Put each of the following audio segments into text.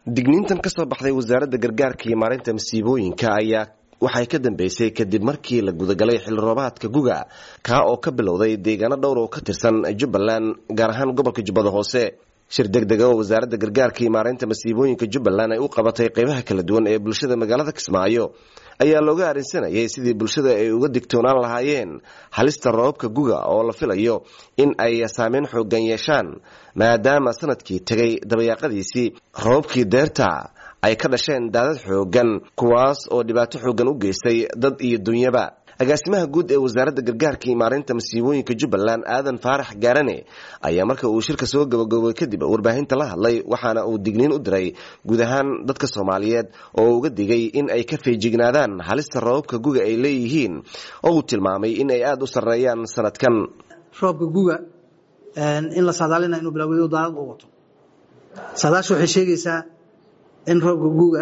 digniintan ka soo baxday wasaaradda gargaarka iyo maareynta masiibooyinka ayaa waxay ka dambeysay kadib markii la gudagalay xilli roobaadka guga kaa oo ka bilowday deegaano dhowr oo ka tirsan jubbaland gaar ahaan gobolka jubbada hoose shir deg dega oo wasaaradda gargaarka iyo maareynta masiibooyinka jubbaland ay u qabatay qeybaha kala duwan ee bulshada magaalada kismaayo ayaa looga arrinsanayay sidii bulshada ay uga digtoonaan lahaayeen halista roobabka guga oo la filayo in ay saameyn xoogan yeeshaan maadaama sanadkii tegay dabayaaqadiisii roobabkii deerta ay ka dhasheen daadad xoogan kuwaas oo dhibaato xoogan u geystay dad iyo dunyaba agaasimaha guud ee wasaaradda gargaarka iyo maareynta masiibooyinka jubbaland aadan faarax gaarane ayaa marka uu shirka soo gabagabay kadib warbaahinta la hadlay waxaana uu digniin u diray guud ahaan dadka soomaaliyeed oo uga digay in ay ka feejignaadaan halista roobabka guga ay leeyihiin oo uu tilmaamay in ay aada u sarreeyaan sanadkan roobka guga in la saadaalina inuu bilaawayo daadad u wato saadaasha waxay sheegaysaa in roobka guga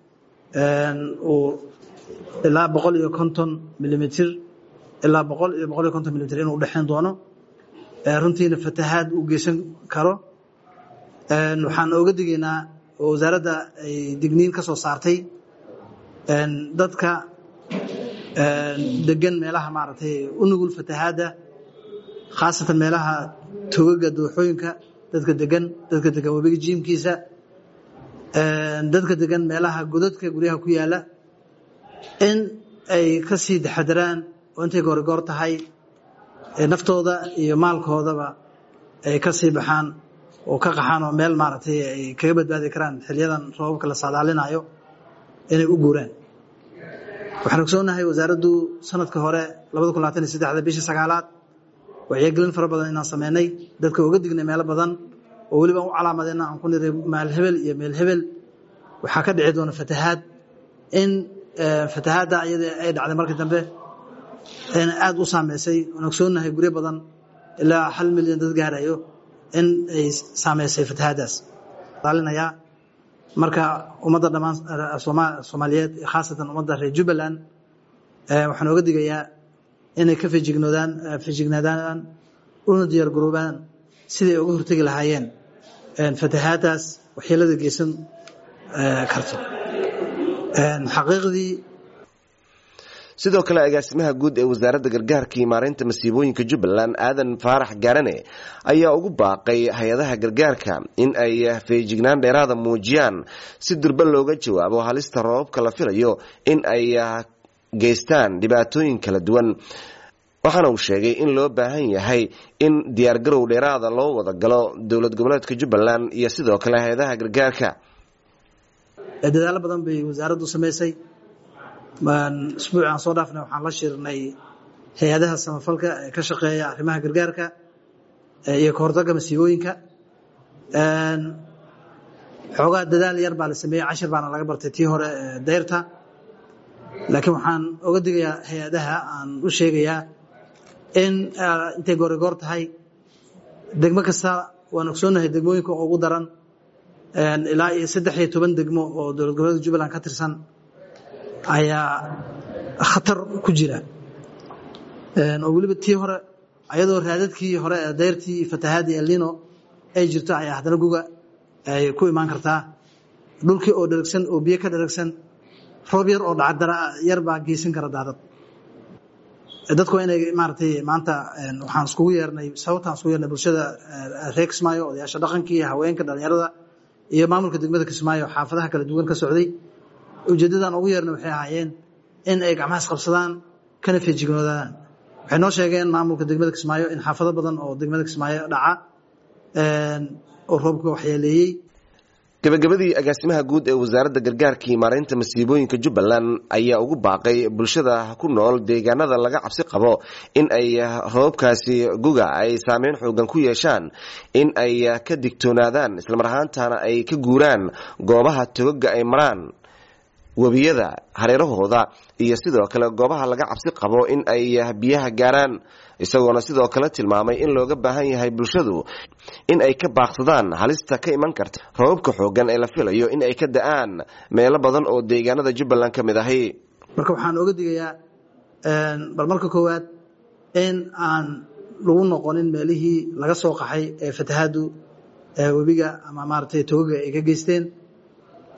uu ilaa boqol iyo konton milimitr ilaa boqol iyo boqol iyo konton milimitr inuu udhexayn doono runtiina fatahaad uu geysan karo waxaan oga digaynaa oo wasaaradda ay digniin ka soo saartay dadka degan meelaha maaragtay u nugul fatahaadda khaasatan meelaha togaga dooxooyinka dadka degan dadka degan webiga jiimkiisa dadka degan meelaha godadka guryaha ku yaala in ay ka sii taxadaraan oo intay goorigoor tahay naftooda iyo maalkoodaba ay ka sii baxaan oo ka qaxaan oo meel maaragtay ay kaga badbaadi karaan xiliyadan roobabka la saadaalinayo inay u guuraan waxaan ogsoonahay wasaaraddu sanadka hore labada kun labaatan iyo saddexda bishii sagaalaad wacyigelin fara badan inaan sameynay dadka oga dignay meelo badan oo weliba u calaamadeyna aan ku niray maal hebel iyo meel hebel waxaa ka dhici doona fatahaad in fatahaadda iyada ay dhacday markii dambe aada u saameysay aan ogsoonahay guryo badan ilaa hal milyan dad gaarayo in ay saameysay fatahaaddaas alinayaa marka ummadda dhammaan soomaaliyeed khaasatan ummadda reer jubbaland waxaan oga digayaa inay ka fejignoodaan fejignaadaan una diyaar garoobaan siday uga hortegi lahaayeen fatahaaddaas waxyeelada geysan karto xaqiiqdii sidoo kale agaasimaha guud ee wasaaradda gargaarka iyo maareynta masiibooyinka jubbaland aadan faarax gaarane ayaa ugu baaqay hay-adaha gargaarka in ay feejignaan dheeraada muujiyaan si durba looga jawaabo halista roobabka la filayo in ay geystaan dhibaatooyin kala duwan waxaana uu sheegay in loo baahan yahay in diyaargarow dheeraada loo wada galo dowlad goboleedka jubbaland iyo sidoo kale hay-adaha gargaarka dadaalo badan bay wasaaraddu samaysay isbuuci aan soo dhaafnay waxaan la shirnay hay-adaha samafalka ee ka shaqeeya arrimaha gargaarka iyo kahortagga masiibooyinka xoogaa dadaal yar baa la sameeyey cashir baana laga bartay tii hore dayrta laakiin waxaan oga digayaa hay-adaha aan u sheegayaa in intay goorigoor tahay degmo kasta waan ogsoonahay degmooyinka ugu daran ilaa iyo saddex iyo toban degmo oo dowlad goboleedka jubbaland ka tirsan ayaa khatar ku jira oo weliba tii hore ayadoo raadadkii hore ee dayrtii iyo fatahaadii elnino ay jirto ayaa haddana guga ay ku imaan kartaa dhulkii oo dheragsan oo biyo ka dheragsan roob yar oo dhacdara yar baa geysan kara daadad dadku waa inay maaratay maanta waxaan iskugu yeernay sababtaan iskugu yeernay bulshada reer kismaayo odayaasha dhaqankii haweenka dhalinyarada iyo maamulka degmada kismaayo xaafadaha kala duwan ka socday ujeedadan ugu yeernay waxay ahaayeen in ay gacmahaas qabsadaan kana feejignoodaan waxay noo sheegeen maamulka degmada kismaayo in xaafado badan oo degmada kismaayo dhaca oo roobka waxyeeleeyey gabagabadii agaasimaha guud ee wasaaradda gargaarka iyo maareynta masiibooyinka jubbaland ayaa ugu baaqay bulshada ku nool deegaanada laga cabsi qabo in ay roobabkaasi guga ay saameyn xoogan ku yeeshaan in ay ka digtoonaadaan islamar ahaantana ay ka guuraan goobaha togaga ay maraan webiyada hareerahooda iyo sidoo kale goobaha laga cabsi qabo in ay biyaha gaaraan isagoona sidoo kale tilmaamay in looga baahan yahay bulshadu in ay ka baaqsadaan halista ka iman karta roobabka xoogan ee la filayo in ay ka da-aan meelo badan oo deegaanada jubbaland ka mid ahi marka waxaan oga digayaa bal marka koowaad in aan lagu noqonin meelihii laga soo qaxay ee fatahaadu webiga ama maaragtay togaga ay ka geysteen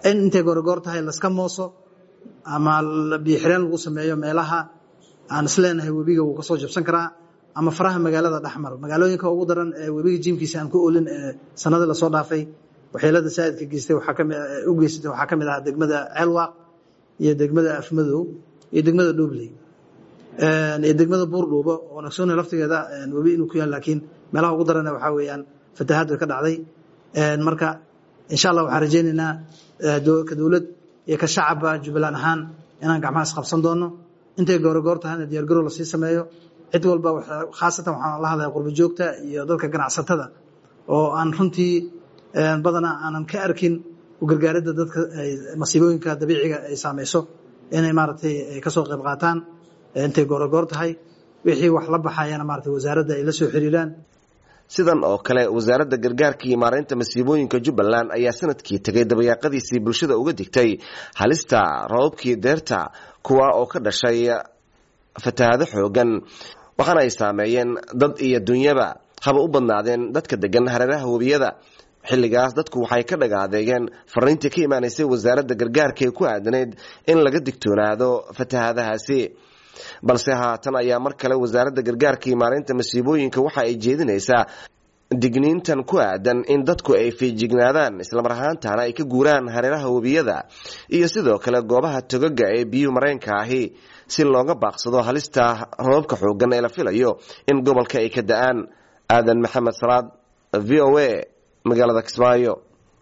in intay goorgoor tahay laska mooso ama biyoxireen lagu sameeyo meelaha aan isleenahay webiga wuu kasoo jabsan karaa ama faraha magaalada dhexmar magaalooyinka ugu daran ee webiga jiimkiisa aan ku olin ee sanadii lasoo dhaafay waxyeelada saa'idka geystay u geysatay waxaa ka mid ah degmada ceelwaaq iyo degmada afmadow iyo degmada dhuubley iyo degmada buurdhuubo oo nagsooni laftigeeda webi inuu ku yaal laakiin meelaha ugu daran waxaa weeyaan fatahaad bay ka dhacday marka insha allah waxaan rajaynaynaa ka dowlad iyo ka shacabba jubbaland ahaan inaan gacmaha isqabsan doono intay goorogoor tahayna diyaargarow lasii sameeyo cid walba khaasatan waxaan la hadlaya qurbo joogta iyo dadka ganacsatada oo aan runtii badanaa aanan ka arkin ugargaaridda dadka masiibooyinka dabiiciga ay saamayso inay maaragtay kasoo qayb qaataan intay goorogoor tahay wixii wax la baxayana maaragtay wasaaradda ay la soo xiriiraan sidan oo kale wasaaradda gargaarka iyo maaraynta masiibooyinka jubbaland ayaa sanadkii tegay dabayaaqadiisii bulshada uga digtay halista roobabkii deerta kuwa oo ka dhashay fatahaado xoogan waxaana ay saameeyeen dad iyo dunyaba haba u badnaadeen dadka degan hareeraha webiyada xilligaas dadku waxay ka dhagaadeegeen fariintii ka imaanaysay wasaaradda gargaarka ee ku aadanayd in laga digtoonaado fatahaadahaasi balse haatan ayaa mar kale wasaaradda gargaarka iyo maareynta masiibooyinka waxa ay jeedinaysaa digniintan ku aadan in dadku ay fiijignaadaan islamar ahaantana ay ka guuraan hareeraha webiyada iyo sidoo kale goobaha togaga ee biyuhu mareenka ahi si looga baaqsado halista roobabka xoogan ee la filayo in gobolka ay ka da-aan aadan maxamed salaad v o a magaalada kismaayo